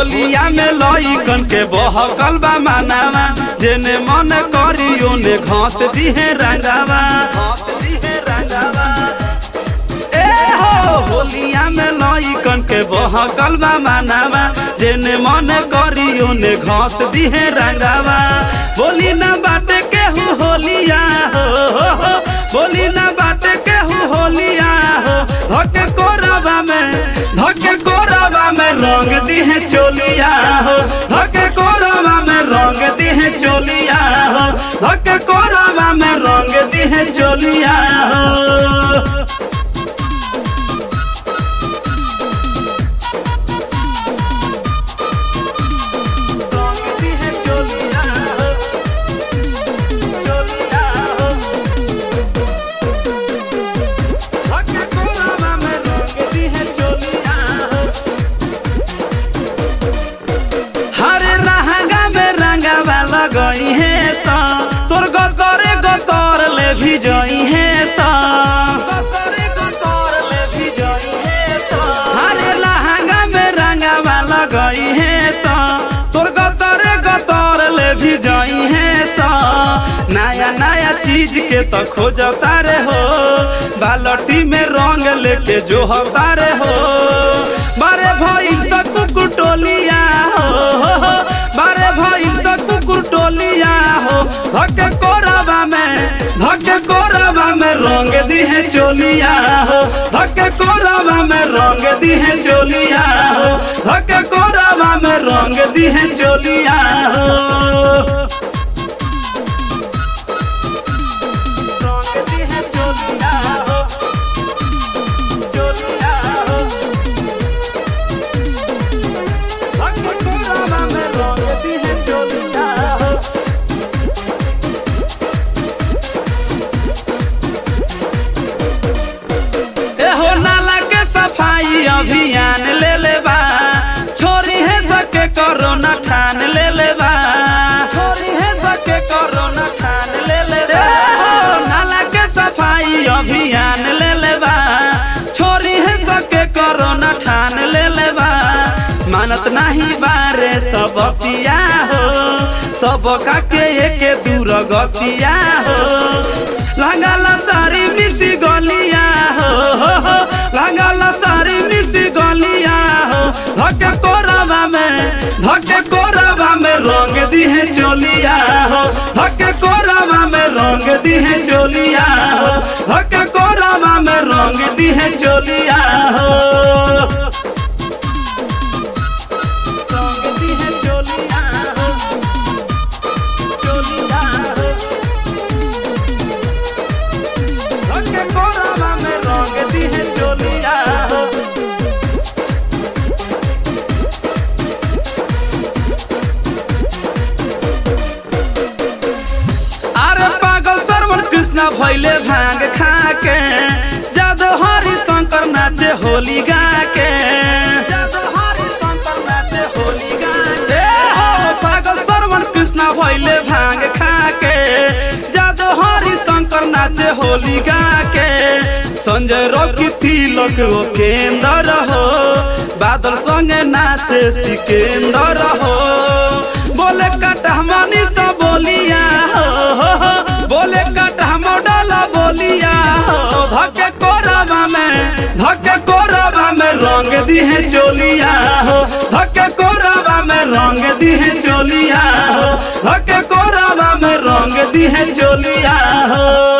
होलिया में लइकन के बहकल बा मानावा जेने मन करी ओने घास दिहे रंगावा घास दिहे रंगावा ए हो होलिया में लइकन के बहकल बा मानावा जेने मन करी ओने घास दिहे रंगावा बोली ना बाटे केहू होलिया हो हो, हो। बोली ना बाटे केहू होलिया हो धके कोरबा में धके कोरबा में रंग दिहे चोलिया हो धके कोरबा में रंग दिहे चोलिया हो धके कोरबा में रंग दिहे चोलिया हो रंग दिहे चोलिया हो चोलिया हो धके कोरबा में रंग दिहे चोलिया हो हर रंगा में रंगावा लगई है सा तोर घर करे गो कर ले भी जई है सा करे गो कर ले भी जई है सा हर लहंगा में रंगावा लगई है सा तोर घर करे गो कर ले भी जई है सा नया नया चीज के तो खोजता रे हो बालटी में रंग लेके जो हतारे हो बारे भइल सा कुकुर टोलिया हो हो, हो। बारे भइल सा कुकुर टोलिया हो धके कोरबा में धके कोरबा में रंग दिहे चोलिया हो धके कोरबा में रंग दिहे चोलिया हो धके कोरबा में रंग दिहे चोलिया हो रंग दिहे चोलिया हो चोलिया हो धके कोरबा में रंग दिहे चोलिया हो एहो नाला के सफाई अभियान ले ले बा छोरी है सके कोरोना ठान ले ले बा छोरी है सके कोरोना ठान ले ले बा एहो नाला के सफाई अभियान ले ले बा छोरी है सके कोरोना ठान ले ले बा मानत नहीं बारे सब पिया हो सब काके एके दूर गतिया हो लागल सारी मिसी गलिया हो हो, हो। लागल सारी मिसी गलिया हो धके कोरबा में धके कोरबा में रंग दिहे चोलिया हो धके कोरबा में रंग दिहे चोलिया हो धके कोरबा में रंग दिहे चोलिया हो रंग दिहे चोलिया हो चोलिया हो धके कोरबा में रंग दिहे चोलिया हो अरे पागल सरवन कृष्ण भैले भांग खा के जादो हरि शंकर नाचे होली गा के जादो हरि शंकर नाचे होली गा के हो पागल सरवन कृष्ण भैले भांग खा के जादो हरि शंकर नाचे होली गा के संजय रोकी तिलक ओ केंद्र हो बादल संगे नाचे सिकेंद्र हो बोले कटा मनी सब बोलिया हो, हो, हो। बोले कटा मोडला बोलिया हो धके कोरबा में धके कोरबा में रंग दिहे चोलिया हो धके कोरबा में रंग दिहे चोलिया हो धके कोरबा में रंग दिहे चोलिया हो